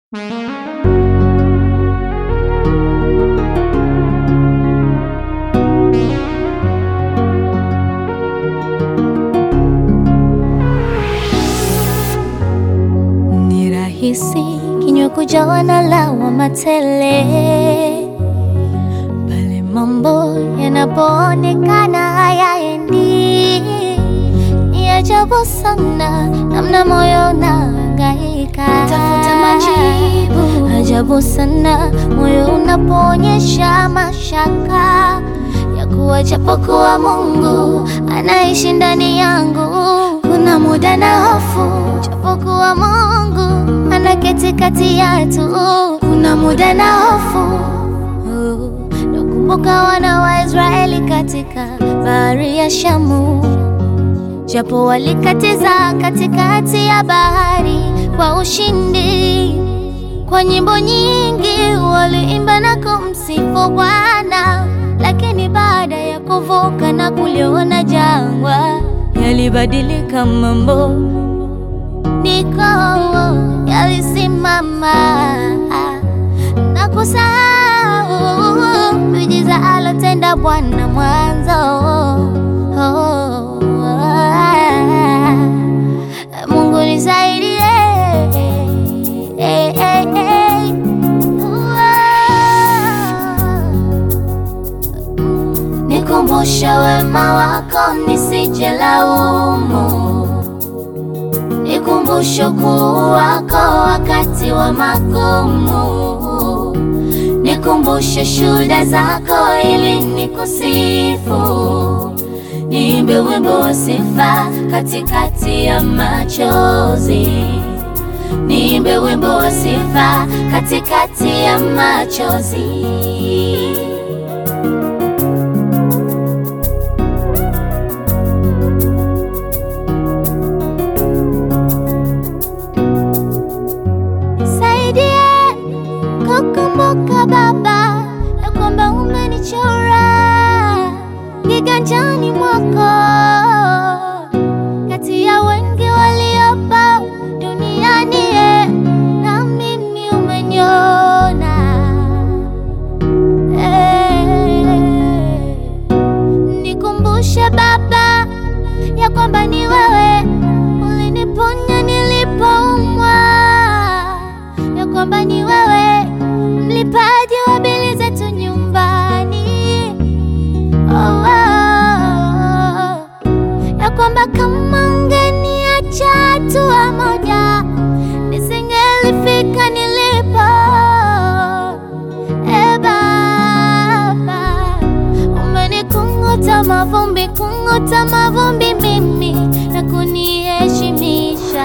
Ni rahisi kinywa kujawa na lawama tele pale mambo yanapoonekana hayaendi. Ni ajabu sana namna moyo unahangaika tafuta majibu. Ajabu sana moyo unapoonyesha mashaka ya kuwa japokuwa Mungu anaishi ndani yangu. Kuna muda na hofu, japokuwa Mungu anaketi kati yetu. Kuna muda na hofu, nakumbuka wana wa Israeli katika bahari ya Shamu, japo walikatiza katikati ya bahari kwa ushindi. Kwa nyimbo nyingi waliimba na kumsifu Bwana, lakini baada ya kuvuka na kuliona jangwa, yalibadilika mambo, niko yalisimama na kusahau miujiza alotenda Bwana mwanzo. Mungu nisaidie, eh, eh, eh. Nikumbushe wema wako nisije laumu, nikumbushe ukuu wako wakati wa magumu, nikumbushe shuhuda zako ili nikusifu, niimbe wimbo wa sifa katikati ya machozi, niimbe wimbo wa sifa katikati ya machozi. Nisaidie kukumbuka Baba ya kwamba umenichora kiganjani mwako, kati ya wengi waliopo duniani, eh, na mimi umeniona. Eh, nikumbushe Baba ya kwamba ni wewe uliniponya nilipoumwa, ya kwamba ni wewe mlipaji wa bili zetu nyumbani. Oh, oh, ya kwamba kama ungeniacha hatua moja nisingelifika nilipo. E Baba, umenikunguta mavumbi, kunguta mavumbi mimi na kuniheshimisha.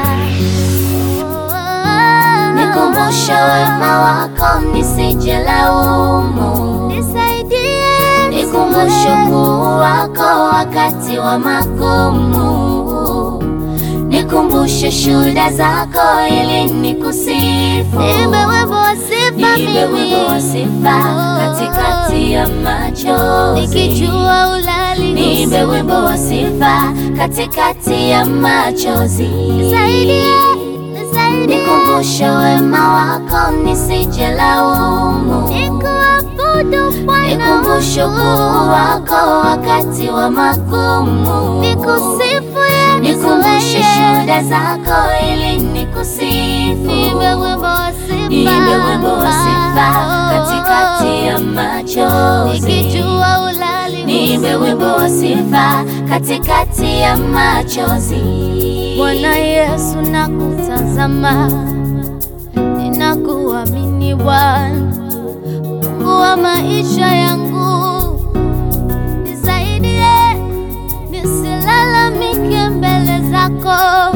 Nikumbushe wema wako nisije laumu, nisaidie, nikumbushe ukuu wako wakati wa magumu, nikumbushe shuhuda zako ili nikusifu, niimbe wimbo wa sifa Niimbe wimbo wa sifa katikati ya machozi. nikijua ulali Niimbe wimbo wa sifa katikati ya machozi. nisaidie, nisaidie Nikumbushe wema wako nisije laumu. nikuabudu Bwana Nikumbushe ukuu wako wakati wa magumu. nikusifu Yesu Nikumbushe wewe. shuhuda zako ili nikusifu. Niimbe wimbo wa sifa Niimbe wimbo wa sifa katikati ya machozi. nikijua ulali Niimbe wimbo wa sifa katikati ya machozi. Bwana Yesu nakutazama, ninakuamini Bwana, Mungu wa maisha yangu, nisaidie nisilalamike mbele zako,